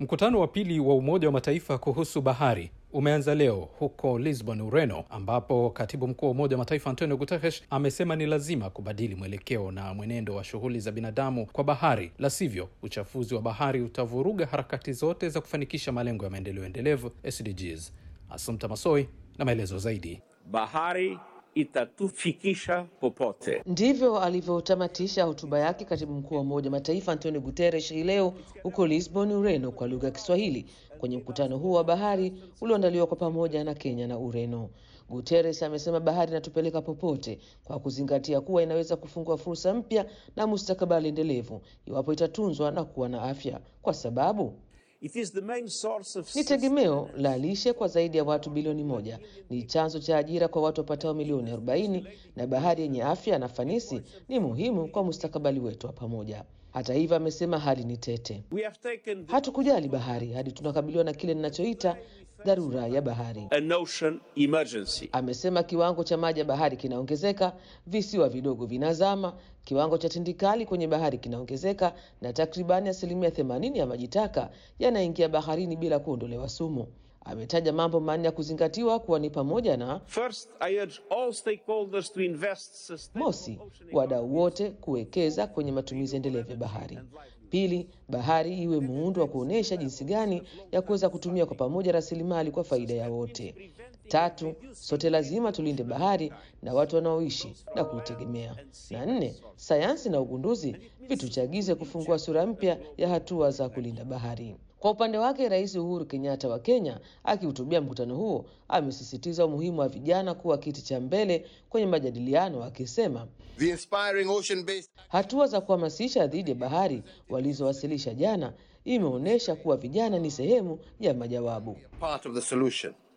Mkutano wa pili wa Umoja wa Mataifa kuhusu bahari umeanza leo huko Lisbon, Ureno, ambapo katibu mkuu wa Umoja wa Mataifa Antonio Guterres amesema ni lazima kubadili mwelekeo na mwenendo wa shughuli za binadamu kwa bahari, la sivyo uchafuzi wa bahari utavuruga harakati zote za kufanikisha malengo ya maendeleo endelevu SDGs. Asumta Masoi na maelezo zaidi. Bahari itatufikisha popote. Ndivyo alivyotamatisha hotuba yake katibu mkuu wa Umoja wa Mataifa Antonio Guterres hii leo huko Lisbon, Ureno, kwa lugha ya Kiswahili kwenye mkutano huo wa bahari ulioandaliwa kwa pamoja na Kenya na Ureno. Guterres amesema bahari inatupeleka popote kwa kuzingatia kuwa inaweza kufungua fursa mpya na mustakabali endelevu iwapo itatunzwa na kuwa na afya, kwa sababu It is the main source of ni tegemeo la lishe kwa zaidi ya watu bilioni moja, ni chanzo cha ajira kwa watu wapatao milioni 40, na bahari yenye afya na fanisi ni muhimu kwa mustakabali wetu wa pamoja. Hata hivyo, amesema hali ni tete. We have taken Hatukujali bahari hadi tunakabiliwa na kile ninachoita dharura ya bahari. an ocean emergency. Amesema kiwango cha maji ya bahari kinaongezeka, visiwa vidogo vinazama, kiwango cha tindikali kwenye bahari kinaongezeka, na takribani asilimia themanini ya maji taka yanaingia baharini bila kuondolewa sumu. Ametaja mambo manne ya kuzingatiwa kuwa ni pamoja na First, I urge all stakeholders to invest sustainable Mosi, ocean wadau wote kuwekeza kwenye matumizi endelevu ya bahari. Pili, bahari iwe muundo wa kuonyesha jinsi gani ya kuweza kutumia kwa pamoja rasilimali kwa faida ya wote. Tatu, sote lazima tulinde bahari na watu wanaoishi na kuitegemea. Na nne, sayansi na ugunduzi vituchagize kufungua sura mpya ya hatua za kulinda bahari. Kwa upande wake, Rais Uhuru Kenyatta wa Kenya akihutubia mkutano huo amesisitiza umuhimu wa vijana kuwa kiti cha mbele kwenye majadiliano, akisema The inspiring ocean-based hatua za kuhamasisha dhidi ya bahari walizowasilisha jana imeonyesha kuwa vijana ni sehemu ya majawabu. part of the solution.